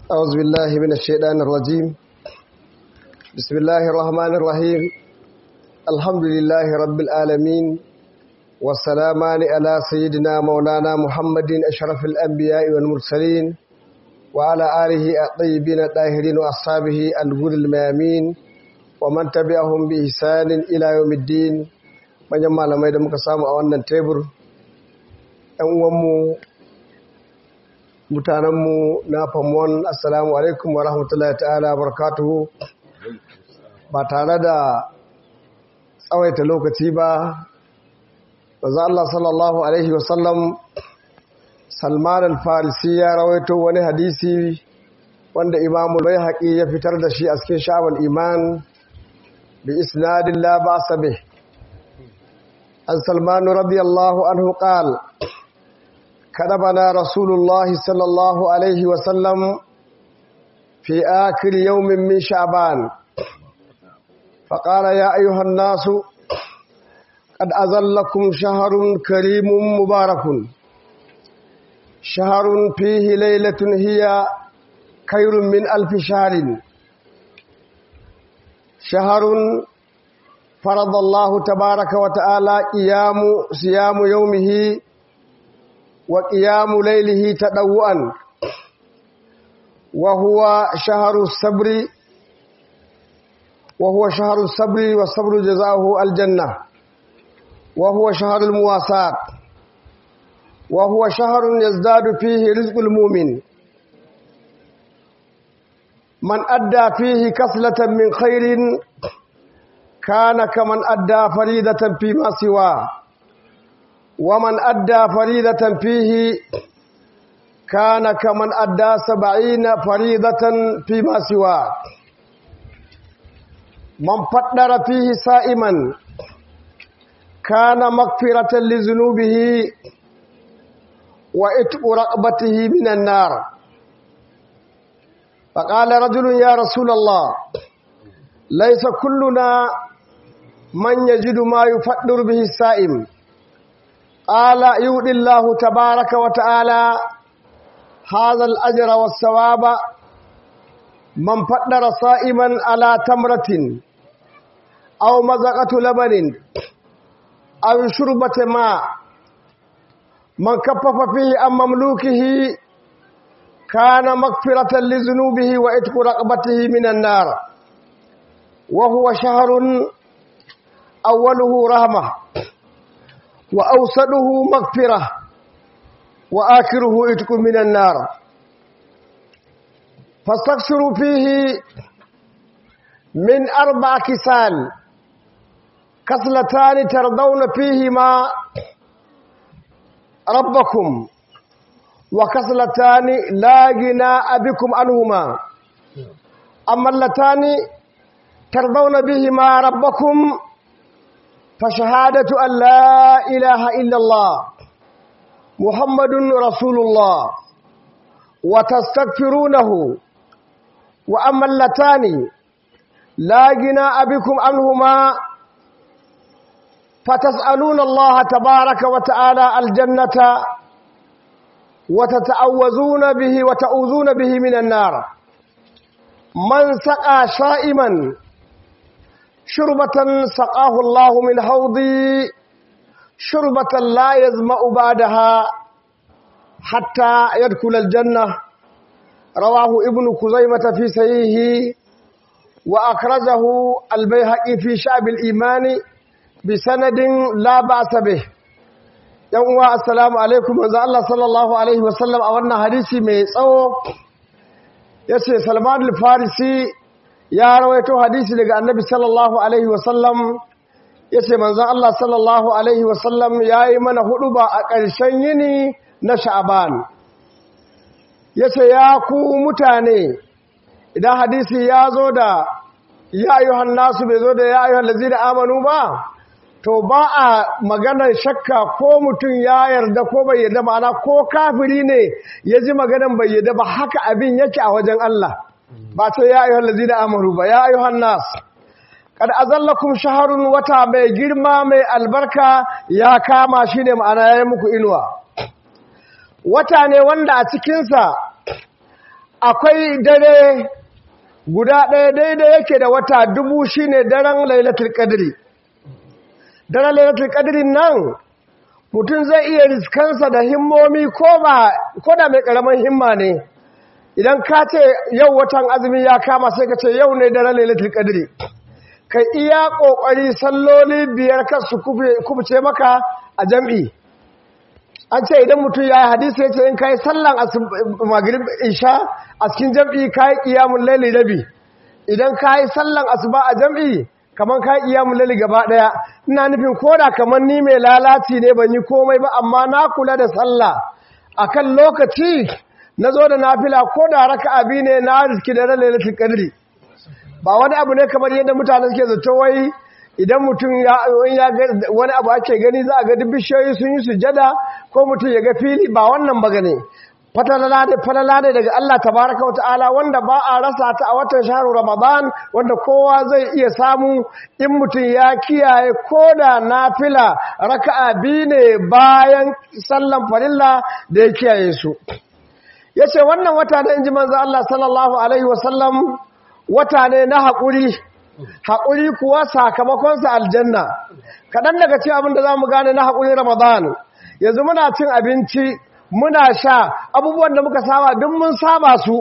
أعوذ بالله من الشيطان الرجيم بسم الله الرحمن الرحيم الحمد لله رب العالمين والسلامان على سيدنا مولانا محمد أشرف الأنبياء والمرسلين وعلى آله الطيبين الطاهرين وأصحابه الغر الميامين ومن تبعهم بإحسان إلى يوم الدين من يمال ما يدمك سامو أولا تيبر أنوامو mutanenmu na famon assalamu alaikum wa rahmatullahi ta'ala barakatuhu ba tare da tsawaita lokaci ba maza Allah sallallahu alaihi wasallam salman al-farisi ya rawaito wani hadisi wanda imamu bai haƙi ya fitar da shi a cikin sha'awar iman bi isnadin la ba sabe an salmanu radiyallahu anhu qala كتبنا رسول الله صلى الله عليه وسلم في آخر يوم من شعبان فقال يا أيها الناس قد أظلكم شهر كريم مبارك شهر فيه ليلة هي خير من ألف شهر شهر فرض الله تبارك وتعالى قيام صيام يومه وقيام ليله تدوعا وهو شهر الصبر وهو شهر الصبر والصبر جزاؤه الجنة وهو شهر المواساة وهو شهر يزداد فيه رزق المؤمن من أدى فيه كسلة من خير كان كمن أدى فريدة فيما سواه ومن أدى فريضة فيه كان كمن أدى سبعين فريضة فيما سواه من فطر فيه سائما كان مغفرة لذنوبه وإتق رقبته من النار فقال رجل يا رسول الله ليس كلنا من يجد ما يفطر به السائم قال يؤدي الله تبارك وتعالى هذا الأجر والثواب من فطر صائما على تمرة أو مزقة لبن أو شربة ماء من كفف فيه عن مملوكه كان مغفرة لذنوبه وإتق رقبته من النار وهو شهر أوله رحمة وأوسطه مغفرة وآخره إتق من النار فاستكثروا فيه من أربع كسال كسلتان ترضون فيهما ربكم وكسلتان لا غناء بكم عنهما أما اللتان ترضون بهما ربكم فشهادة أن لا إله إلا الله محمد رسول الله وتستغفرونه وأما اللتان لا جناء بكم عنهما فتسألون الله تبارك وتعالى الجنة وتتعوذون به وتعوذون به من النار من سقى شائما شربة سقاه الله من حوضي شربة لا يزمأ بعدها حتى يدخل الجنة رواه ابن كزيمة في سيه وأخرجه البيهقي في شعب الإيمان بسند لا بأس به يوم السلام عليكم وزا الله صلى الله عليه وسلم أولنا حديثي ميسو يسي سلمان الفارسي ya rawaito hadisi daga annabi sallallahu alaihi wasallam ya ce manzan Allah sallallahu alaihi wasallam ya yi mana hudu ba a ƙarshen yini na sha'aban ya ce ya ku mutane idan hadisi ya zo da ya ayyuhan nasu bai zo da ya ayyuhan lazi da amanu ba to ba a maganar shakka ko mutum ya yarda ko bai yarda ma'ana ko kafiri ne ya ji maganar bai yarda ba haka abin yake a wajen Allah ba ta ya ayyuhal ladina amanu ba ya ayyuhan nas kad azallakum shahrun wata mai girma mai albarka ya kama shi ne ma'ana yayi muku inuwa wata ne wanda a cikin sa akwai dare guda ɗaya daidai yake da wata dubu shine daren lailatul qadri daren lailatul qadri nan mutum zai iya riskansa da himmomi ko ba ko da mai karamin himma ne idan ka ce yau watan azumi ya kama sai ka ce yau ne daren lailatul qadri ka iya kokari salloli biyar kan su kubuce maka a jam'i an ce idan mutum ya yi hadisi ya ce in ka yi sallan magrib isha a cikin jam'i ka yi ƙiyamun laili rabi idan ka yi sallan asuba a jam'i kamar ka yi ƙiyamun laili gaba ɗaya ina nufin koda kamar ni mai lalaci ne ban yi komai ba amma na kula da sallah a kan lokaci na zo da nafila ko da raka abi ne na riski da lailatul qadri ba wani abu ne kamar yadda mutane suke zato wai idan mutum ya ga wani abu ake gani za a ga duk bishiyoyi sun yi sujada ko mutum ya ga fili ba wannan ba gane falala ne daga Allah tabaraka wa ta'ala wanda ba a rasa ta a watan shaharu ramadan wanda kowa zai iya samu in mutum ya kiyaye ko da nafila raka'a biyu ne bayan sallan farilla da ya kiyaye su yace wannan wata da inji manzo Allah sallallahu alaihi wasallam wata ne na haƙuri haƙuri kuwa sakamakonsa aljanna kaɗan daga ce abinda za mu gane na haƙuri ramadan yanzu muna cin abinci muna sha abubuwan da muka saba duk mun saba su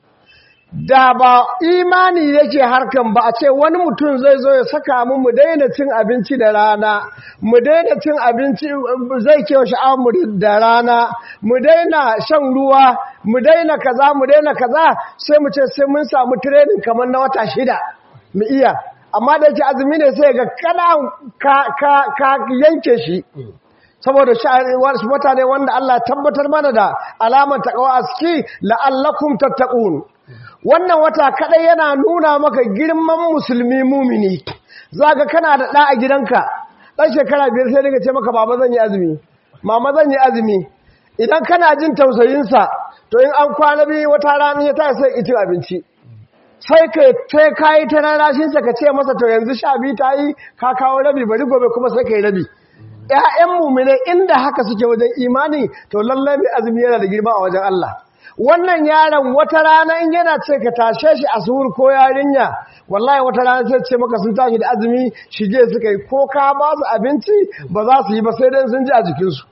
da ba imani yake harkan ba a ce wani mutum zai zo ya saka mu mu daina cin abinci da rana mu daina cin abinci zai kewa sha'awar mu da rana mu daina shan ruwa mu daina kaza mu daina kaza sai mu ce sai mun samu training kamar na wata shida mu iya amma da yake azumi ne sai ga kana ka ka yanke shi saboda wata ne wanda Allah tabbatar mana da alamar taqwa aski la'allakum tattaqun wannan wata kadai yana nuna maka girman musulmi mumini zaka kana da da a gidanka dan shekara biyar sai daga ce maka baba zan yi azumi mama zan yi azumi idan kana jin tausayin sa to in an kwana biyu wata rana ya ta sai itin abinci sai ka sai kai ta rarashin sa ka ce masa to yanzu sha biyu ta yi ka kawo rabi bari gobe kuma sai kai rabi ƴaƴan mumine inda haka suke wajen imani to lallai mai azumi yana da girma a wajen Allah wannan yaron wata rana in yana ce ka tashe shi a suhur ko yarinya wallahi wata rana sai ce maka sun tashi da azumi shige suka yi ko ka ba su abinci ba za su yi ba sai dai sun ji a jikinsu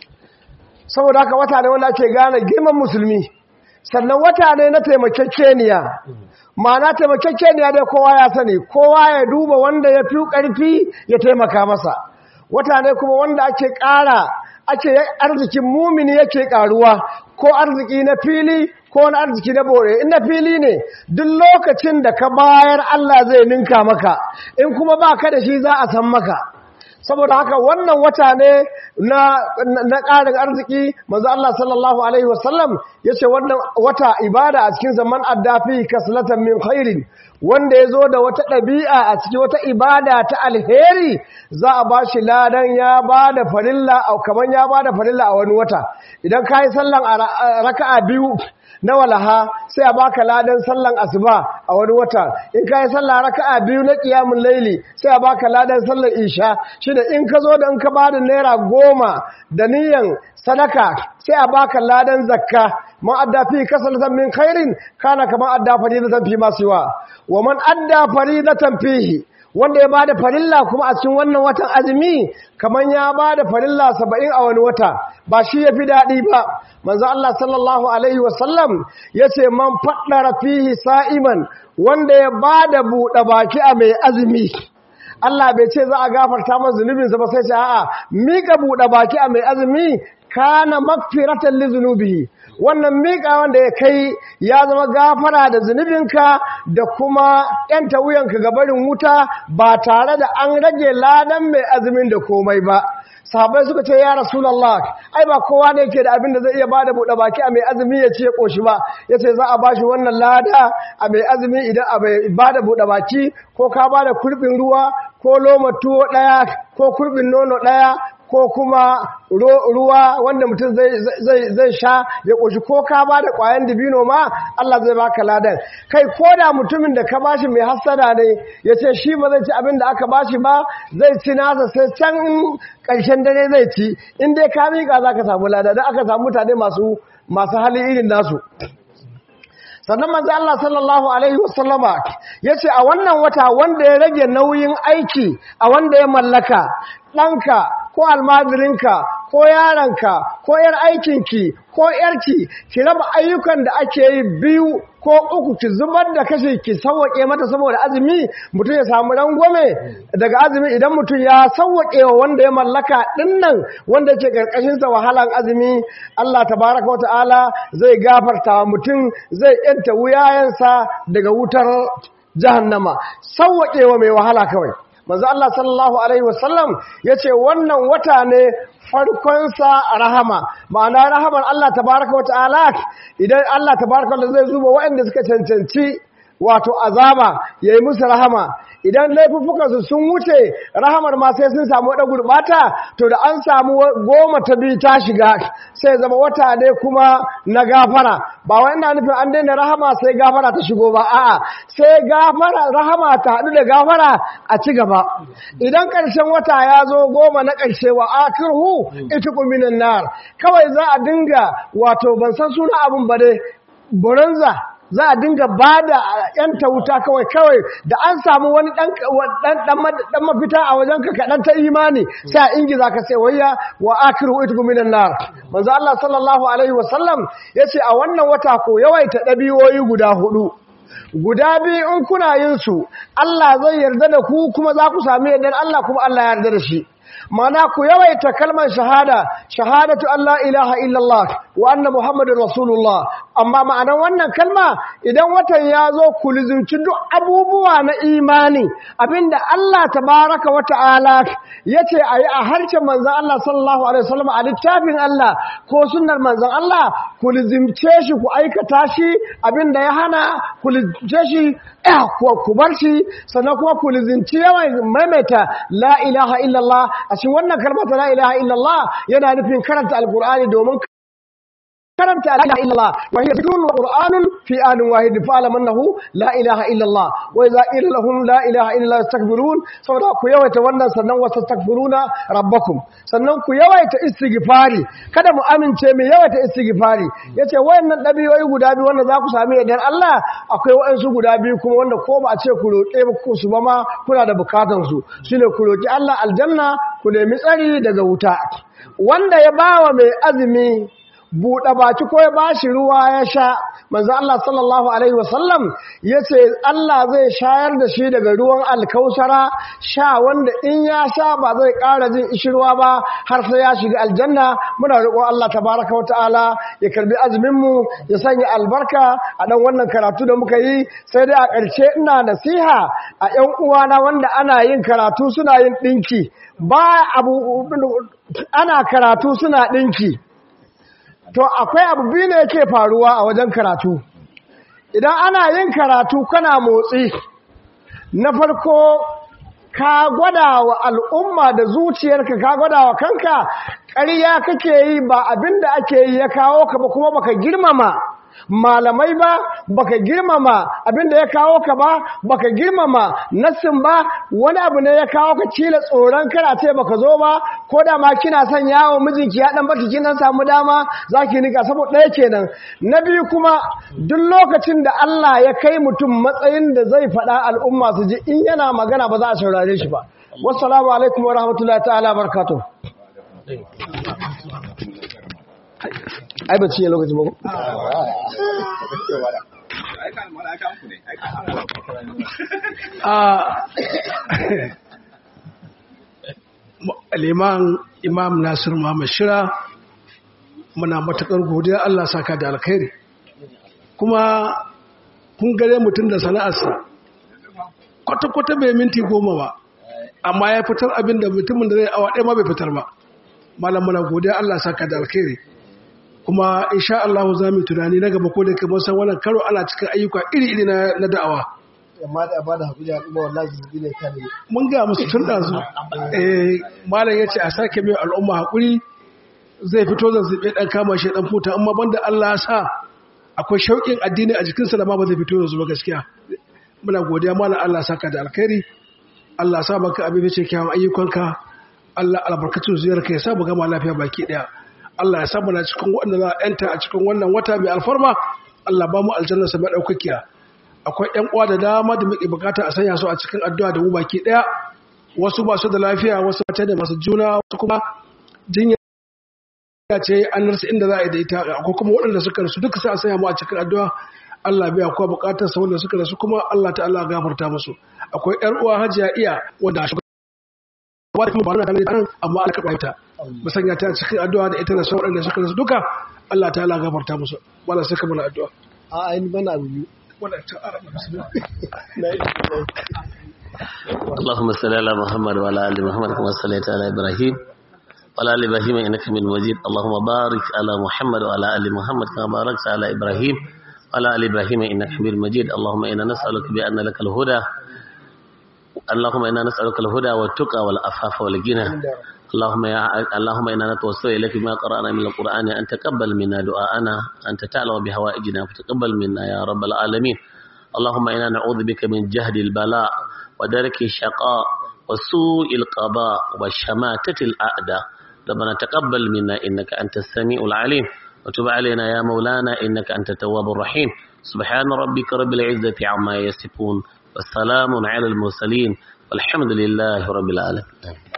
saboda haka wata ne wanda ake gane girman musulmi sannan wata ne na taimakekeniya ma'ana taimakekeniya dai kowa ya sani kowa ya duba wanda ya fi ƙarfi ya taimaka masa wata ne kuma wanda ake ƙara ake arzikin mumini yake ƙaruwa ko arziki na fili ko na arziki na bore in na fili ne duk lokacin da ka bayar Allah zai ninka maka in kuma ba ka da shi za a san maka saboda haka wannan wata ne na na ƙarin arziki manzo Allah sallallahu alaihi wasallam yace wannan wata ibada a cikin zaman addafi kaslatan min khairin wanda yazo da wata ɗabi'a a cikin wata ibada ta alheri za a bashi ladan ya bada farilla au kaman ya bada farilla a wani wata idan kai sallan raka'a biyu na walaha sai a baka ladan sallan asuba a wani wata in ka yi sallah raka'a biyu na qiyamul laili sai a baka ladan sallar isha shine in ka zo da in ka bada naira goma da niyan sadaka sai a baka ladan zakka man adda fi kasalatan min khairin kana kama adda faridatan fi ma siwa wa man adda faridatan fihi wanda ya bada farilla kuma a cikin wannan watan azumi kaman ya bada farilla 70 a wani wata ba shi yafi dadi ba manzo Allah sallallahu alaihi wasallam yace man faddara fihi sa'iman wanda ya bada buɗe baki a mai azumi Allah bai ce za a gafarta masa zunubinsa ba sai ce a'a mika buɗe baki a mai azumi kana magfiratan li zunubihi wannan miƙa wanda ya kai ya zama gafara da zunubinka da kuma ‘yanta wuyanka ga barin wuta ba tare da an rage ladan mai azumin da komai ba. sahabai suka ce ya rasulallah ai ba kowa ne ke da abin da zai iya bada buɗe baki a mai azumi ya ce ƙoshi ba ya ce za a ba shi wannan lada a mai azumi idan a bai bada buɗe baki ko ka bada kurbin ruwa ko loma tuwo ɗaya ko kurbin nono ɗaya ko kuma ruwa wanda mutum zai sha ya ƙoshi ko ka ba da ƙwayan dibino ma Allah zai baka ladan kai ko da mutumin da ka bashi mai hassada ne ya ce shi ba zai ci abin da aka bashi ba zai ci nasa sai can ƙarshen dare zai ci in dai ka miƙa za ka samu lada don aka samu mutane masu hali irin nasu sannan manzo Allah sallallahu alaihi wasallama yace a wannan wata wanda ya rage nauyin aiki a wanda ya mallaka ɗanka ko almajirinka ko yaranka ko yar aikinki ko yarki ki raba ayyukan da ake yi biyu ko uku ki zubar da kashe ki sauwaƙe mata saboda azumi mutum ya samu rangwame daga azumi idan mutum ya sauwaƙe wa wanda ya mallaka dinnan wanda ke karkashin sa wahalan azumi Allah tabaraka wa ta'ala zai gafarta wa mutum zai yanta wuyayensa daga wutar jahannama sauwaƙe wa mai wahala kawai manzo Allah sallallahu alaihi wasallam yace wannan wata ne farkonsa rahama ma'ana rahamar Allah tabaraka wata'ala idan Allah tabaraka wata'ala zai zuba waɗanda suka cancanci wato azaba yayi musu rahama idan laifuffukansu sun wuce rahamar ma sai sun samu wadda gurbata to da an samu goma ta biyu ta shiga sai zama wata ne kuma na gafara ba wai ina nufin an daina rahama sai gafara ta shigo ba a'a sai gafara rahama ta haɗu da gafara a ci gaba idan ƙarshen wata ya zo goma na ƙarshe wa akirhu itiku minan nar kawai za a dinga wato ban san suna abin ba dai bonanza za a dinga ba da ‘yanta wuta kawai kawai da an samu wani ɗan mafita a wajen ka kaɗan ta imani sai a ingi za ka sai wayya wa akiru ita guminan nar manzo Allah sallallahu alaihi wasallam ya ce a wannan wata ko yawaita ɗabi'o'i guda hudu guda biyu in kuna yin su Allah zai yarda da ku kuma za ku sami yardar Allah kuma Allah ya yarda da shi mana ku yawaita kalmar shahada shahadatu Allah ilaha illallah wa anna muhammadin rasulullah amma ma'anar wannan kalma idan watan ya zo ku lizinci duk abubuwa na imani abinda Allah tabaraka wa ta'ala yace ayi a harshen manzon Allah sallallahu alaihi wasallam a littafin Allah ko sunnar manzon Allah ku lizimce shi ku aikata shi abinda ya hana ku lizimce shi ku bar shi sannan kuma ku lizinci yawan maimaita la ilaha illallah a cikin wannan kalmata la ilaha illallah yana nufin karanta alkur'ani domin karanta la ilaha illallah wa hiya zikrun qur'anun fi anin wahid fa alam annahu la ilaha illallah wa idza qila lahum la ilaha illallah yastakbirun saboda ku yawaita wannan sannan wa tastakbiruna rabbakum sannan ku yawaita istighfari kada mu amince mu yawaita istighfari yace wayannan dabi'o'i guda biyu wanda za ku sami idan Allah akwai wayansu guda biyu kuma wanda ko ba a ce ku roƙe ku su ba ma kuna da bukatun su shine ku roƙi Allah aljanna ku nemi tsari daga wuta wanda ya bawa mai azumi buɗe baki ko ya bashi ruwa ya sha manzo Allah sallallahu alaihi wasallam yace Allah zai shayar da shi daga ruwan alkausara sha wanda in ya sha ba zai ƙara jin ishirwa ba har sai ya shiga aljanna muna roƙon Allah tabaraka wataala ya karbi azumin mu ya sanya albarka a dan wannan karatu da muka yi sai dai a ƙarshe ina nasiha a ƴan uwana wanda ana yin karatu suna yin ɗinki ba abu ana karatu suna ɗinki to akwai abu biyu ne yake faruwa a wajen karatu idan ana yin karatu kana motsi na farko ka gwada wa al'umma da zuciyarka ka gwada wa kanka ƙarya kake yi ba abinda ake yi ya kawo ka ba kuma baka girmama malamai ba baka girmama abinda ya kawo ka ba baka girmama nassin ba wani abu ne ya kawo ka cila tsoron kana ce baka zo ba ko da ma kina son yawo mijinki ya dan baki kin samu dama zaki nika saboda ɗaya kenan na biyu kuma duk lokacin da Allah ya kai mutum matsayin da zai faɗa al'umma su ji in yana magana ba za a saurare shi ba wassalamu alaikum wa rahmatullahi ta'ala barakatuh ai ba cinye lokacin mako? liman imam nasir muhammad shira muna matakar godiya Allah saka da alkhairi kuma kun gare mutum da sana'arsa kwata-kwata bai minti goma ba amma ya fitar abin da mutumin da zai awa ɗaya ma bai fitar ba malam muna godiya Allah saka da alkhairi kuma insha Allah za mu tunani na gaba ko da kamar san wannan karo ana cikin ayyuka iri-iri na da'awa amma da ba da haƙuri al'umma wallahi zazzabi ne kare mun ga musu tun da su eh malam yace a sake mai al'umma haƙuri zai fito zazzabi dan kama shi dan futa amma banda Allah ya sa akwai shauƙin addini a jikinsa da ma ba zai fito yanzu ba gaskiya muna godiya malam Allah saka da alkhairi Allah sa baka abin fice kyawun ayyukanka Allah albarkatu ziyarka ya sa mu gama lafiya baki daya Allah ya samu na cikin wanda za a yanta a cikin wannan wata mai alfarma Allah ba mu aljanna sa madaukakiya akwai ƴan uwa da dama da muke bukata a sanya su a cikin addu'a da mu baki daya wasu ba su da lafiya wasu ba da masu juna wasu kuma jinya ce an rasa inda za a yi da ita akwai kuma waɗanda suka rasu duka sai a sanya mu a cikin addu'a Allah biya kuwa bukatar sa wanda suka rasu kuma Allah ta'ala gafarta musu akwai ƴar uwa Hajiya iya wanda ba da kuma ba na tare da amma Allah karɓa ta mu sanya ta cikin addu'a da ita da sauran waɗanda suka rasu duka Allah ta'ala gafarta musu wala sai ka mana addu'a a ainihin bana biyu wala ta arama bismillah اللهم صل على محمد وعلى ال محمد كما صليت على ابراهيم وعلى ال ابراهيم انك حميد مجيد اللهم بارك على محمد وعلى ال محمد كما باركت على ابراهيم وعلى ال ابراهيم انك حميد مجيد اللهم انا نسالك بان لك الهدى اللهم انا نسالك الهدى والتقى والعفاف والغنى اللهم يا اللهم انا نتوسل اليك بما قرانا من القران ان تقبل منا دعاءنا انت تعلم بهوائجنا فتقبل منا يا رب العالمين اللهم انا نعوذ بك من جهد البلاء ودرك الشقاء وسوء القضاء وشماتة الأعداء ربنا تقبل منا إنك أنت السميع العليم وتب علينا يا مولانا إنك أنت التواب الرحيم سبحان ربك رب العزة عما يصفون والسلام على المرسلين والحمد لله رب العالمين